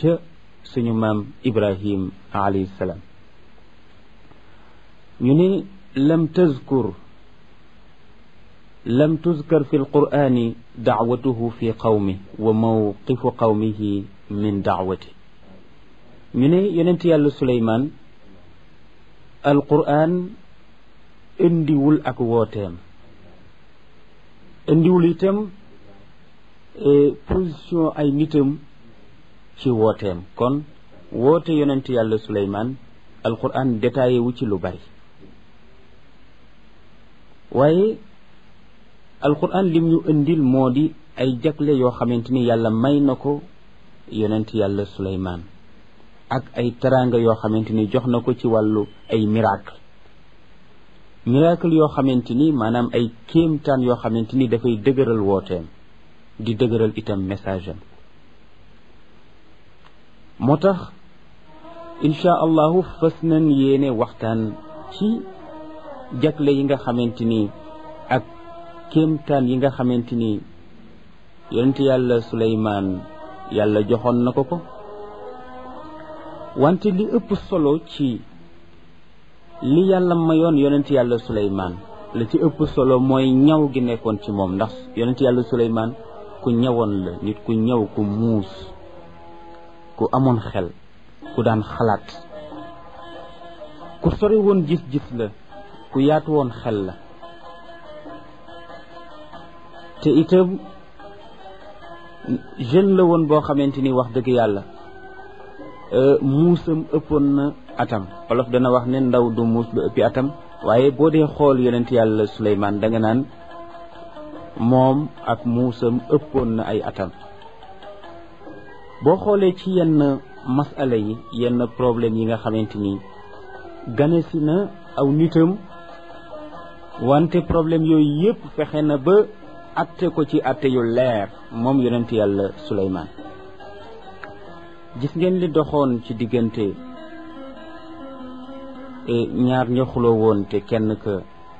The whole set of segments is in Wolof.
ca suñu maam ibrahim alayhi salaam ñu ni lam tazkur lam tuzkar fi alqur'ani dacwatuhu fi qawmi wa mawqifu qawmihi min dacwati ñu ne yonent yàlla suleymaan alqur'an indiwul ak wooteem indiwul itam position ay nitam ci wooteem kon woote yonent yàlla suleymaan alqur'an détaillé wu ci lu bari waaye alquran lim ñu indil moo di ay jagle yoo xamante ni yàlla may na ko yonent yàlla suleymaan ak ay teraanga yoo xamante ni jox na ko ci wàllu ay miracle miracle yoo xamante ni maanaam ay kéemtaan yoo xamante ni dafay dëgëral wooteem di dëgëral itam message am moo tax insha allahu fas nañ yéene waxtaan ci jagle yi nga xamante ni ak kéemtaan yi nga xamante ni yonent yàlla suleymaan yàlla joxoon na ko ko wante li ëpp solo ci li yàlla mayoon yonent yàlla suleymaan la ci ëpp solo mooy ñaw gi nekkoon ci moom ndax yonent yàlla suleymaan ku ñawoon la nit ku ñaw ku muus ku amoon xel ku daan xalaat ku sori woon gis-gis la ku yaatu woon xel la te itam jeune la woon boo xamante ni wax dëgg yàlla muusam ëppoon na atam olof dana wax ne ndaw du muus lu ëppi atam waaye boo dee xool yonent yàlla Suleymaan da nga naan moom ak muusam ëppoon na ay atam boo xoolee ci yenn masala yi yenn problème yi nga xamante ni ganesi na aw nitam wante problème yooyu yëpp fexe na ba atte ko ci atte yu leer moom yonent yàlla Suleymaan gis ngeen li doxoon ci diggante ñaar ña xuloo woon te kenn ka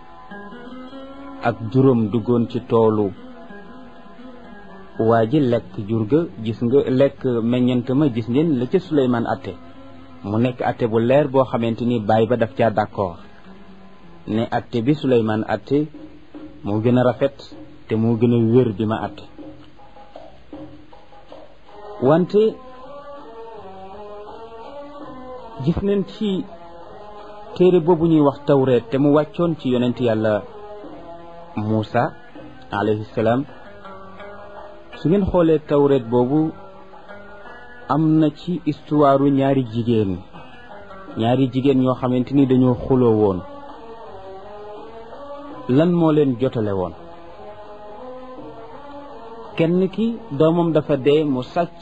ak juróom duggoon ci toolu waa ji lekk jur ga gis nga lekk meññant ma gis ngeen la ca Suleymaan atte mu nekk atte bu leer boo xamante ni baay ba daf caa d'accord ne atte bi Suleymaan atte moo gën a rafet te moo gën a wér bi ma atte wante gis nañ ci téere boobu ñuy wax tawreet te mu wàccoon ci yonent yàlla Muusa alayhi salaam su ngeen xoolee tawreet boobu am na ci histoire ñaari jigéen ñaari jigéen ñoo xamante ni dañoo xuloo woon lan moo leen jotale woon kenn ki doomam dafa dee mu sàcc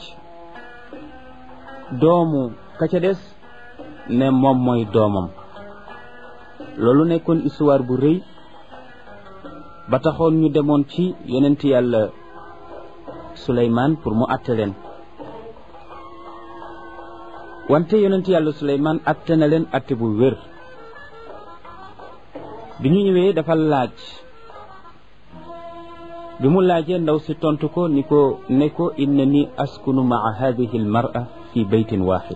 doomu ka ca des ne moom mooy doomam loolu nekkoon histoire bu rëy ba taxoon ñu demoon ci yonent yàlla Suleymaan pour mu àtte leen wante yonent yàlla Suleymaan àtte na leen àtte bu wér bi ñu ñëwee dafa laaj bi mu laajee ndaw si tontu ko ni ko ne ko inna ni askunu maa hadihi almar'a fi baytin waxid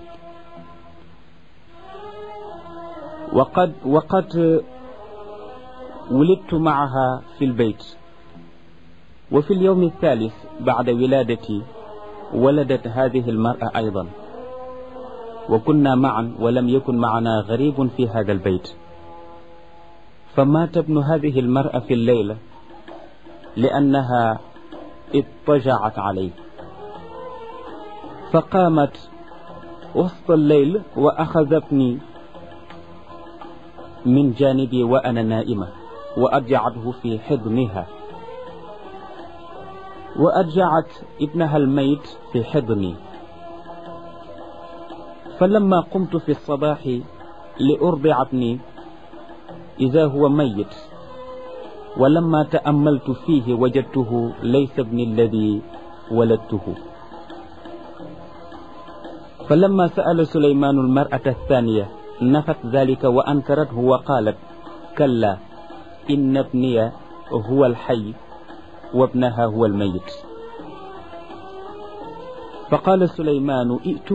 وقد وقد ولدت معها في البيت وفي اليوم الثالث بعد ولادتي ولدت هذه المرأة أيضا وكنا معا ولم يكن معنا غريب في هذا البيت فمات ابن هذه المرأة في الليلة لأنها اضطجعت عليه فقامت وسط الليل وأخذتني من جانبي وأنا نائمة وأرجعته في حضنها وأرجعت ابنها الميت في حضني فلما قمت في الصباح لأرضع ابني إذا هو ميت ولما تأملت فيه وجدته ليس ابني الذي ولدته فلما سأل سليمان المرأة الثانية نفت ذلك وأنكرته وقالت كلا إن ابني هو الحي وابنها هو الميت فقال سليمان ائتوا